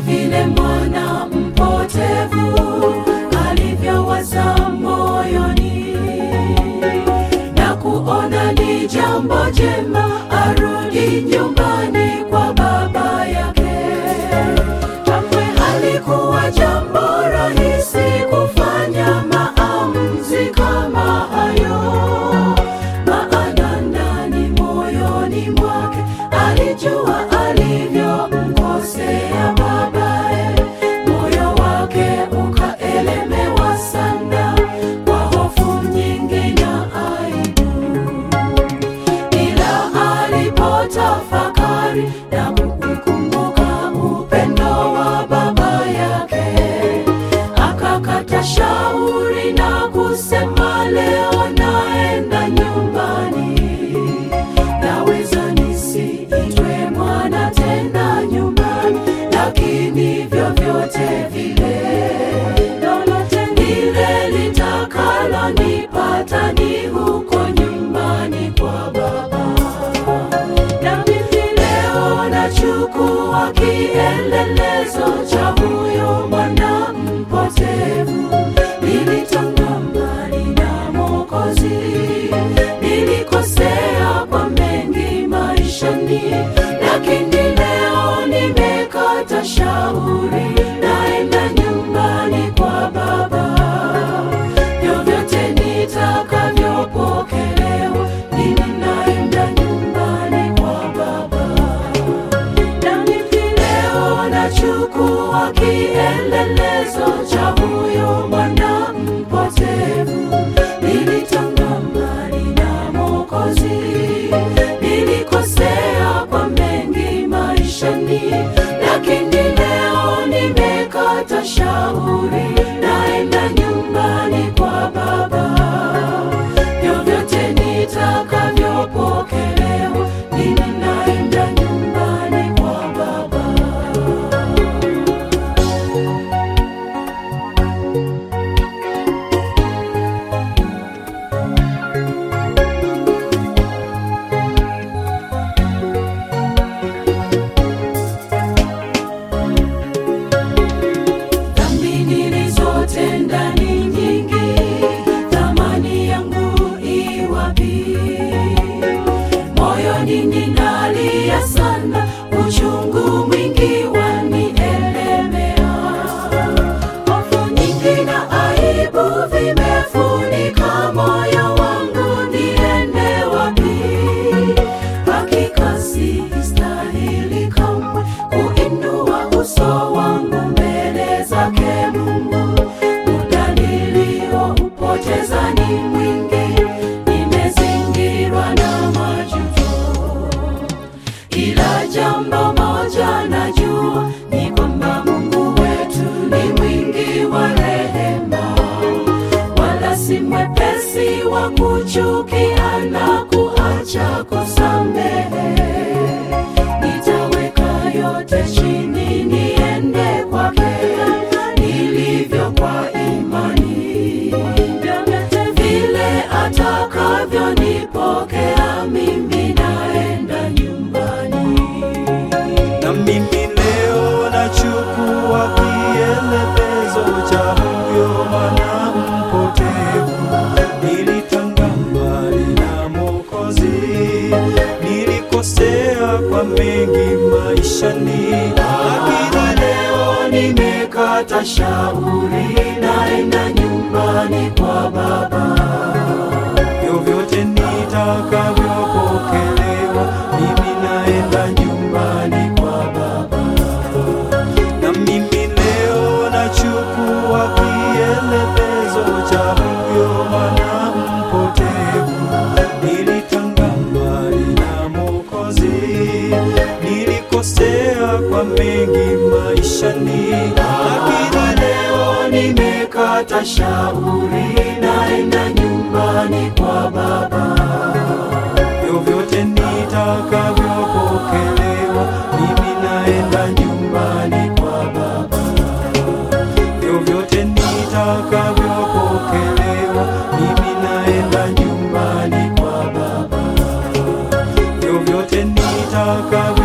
vile mwana mpotevu alivyowaza moyoni na kuona ni jambo jema arudi nyumbani kwa baba yake. Kamwe halikuwa jambo rahisi kufanya maamuzi kama hayo, maana ndani moyoni mwake alijua alivyomkosea babaye. Moyo wake ukaelemewa sana kwa hofu nyingi na aibu ila alipotafakari na kukumbuka upendo wa baba yake, akakata shauri na kusema, leo naenda nyumbani, naweza nisiitwe mwana tena nyumbani, lakini vyovyote vile lolote lile litakalonipata ni huko nyumbani kwa baba. Na mimi leo nachukua kielelezo cha huyo mwana mpotevu. Nilitanga mbali na Mwokozi, nilikosea kwa mengi maishani, lakini leo nimekata shauri, naenda nyumbani kwa Baba. Vyovyote nitakavyopokelewa, mimi naenda nyumbani kwa Baba. Na mimi leo nachukua kielelezo cha huyo mwana mpotevu. Nilitanga mbali na Mwokozi, nilikosea kwa mengi maishani, lakini leo nimekata shauri, naenda nyumbani kwa Baba. Vyovyote nitakavyopokelewa, mimi naenda nyumbani kwa Baba. dhambi nilizotenda ni nyingi, thamani yangu iwapi? Moyoni ninalia sana, uchungu mwingi wanielemea. Hofu nyingi na aibu vimefunika moyo wangu, niende wapi? Hakika sistahili kamwe kuinua uso wangu mbele zake Mungu. Muda nilioupoteza ni mwingi, nimezingirwa na majuto ila jambo moja najua ni kwamba Mungu wetu ni mwingi wa rehema, wala si mwepesi wa kuchukia na kuacha kusamehe. Nitaweka yote chini, niende kwake nilivyo kwa imani, vyovyote vile atakavyonipokea mimi naenda nyumbani. na mimi leo nachukua kielelezo cha huyo mwana mpotevu. Nilitanga mbali na Mwokozi, nilikosea kwa mengi maishani, lakini leo nimekata shauri, naenda nyumbani kwa Baba. vyovyote nitakavyopokelewa, mimi naenda nyumbani kwa Baba. Na mimi leo nachukua kielelezo cha huyo mwana mpotevu. Nilitanga mbali na Mwokozi, nilikosea kwa mengi maishani, lakini leo nimekata shauri, naenda nyumbani kwa Baba. vyovyote nitakavyopokelewa, mimi naenda nyumbani kwa Baba. Vyovyote nitakavyopokelewa, mimi naenda nyumbani kwa Baba. Vyovyote nitakavyo